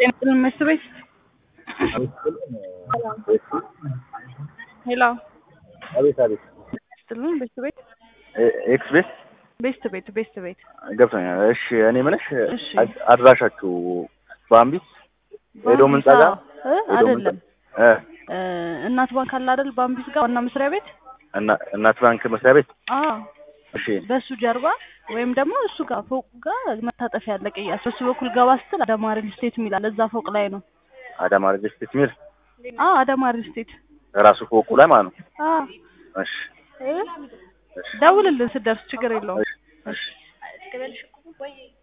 ጤና መስት ቤት ሄሎ አቤት አቤት ስትልን ቤስት ቤት ኤክስ ቤት ቤስት ቤት ቤስት ቤት ገብቶኛል። እሺ እኔ የምልሽ እሺ። አድ- አድራሻችሁ በአምቢት ሄዶ ምን ጸጋ እ አይደለም እ እ እናት ባንክ አለ አይደል? በአምቢስ ጋር ዋና መስሪያ ቤት እና እናት ባንክ መስሪያ ቤት አ እሺ በሱ ጀርባ ወይም ደግሞ እሱ ጋር ፎቁ ጋር መታጠፊያ ያለ ቅያስ በሱ በኩል ገባ ስትል አዳማ ሪል ስቴት የሚላል እዛ ፎቅ ላይ ነው። አዳማ ሪጅስት ሚል አ አዳማ ሪል ስቴት ራሱ ፎቁ ላይ ማለት ነው። አ እሺ እ ደውልልን ስትደርስ ችግር የለውም። እሺ እሺ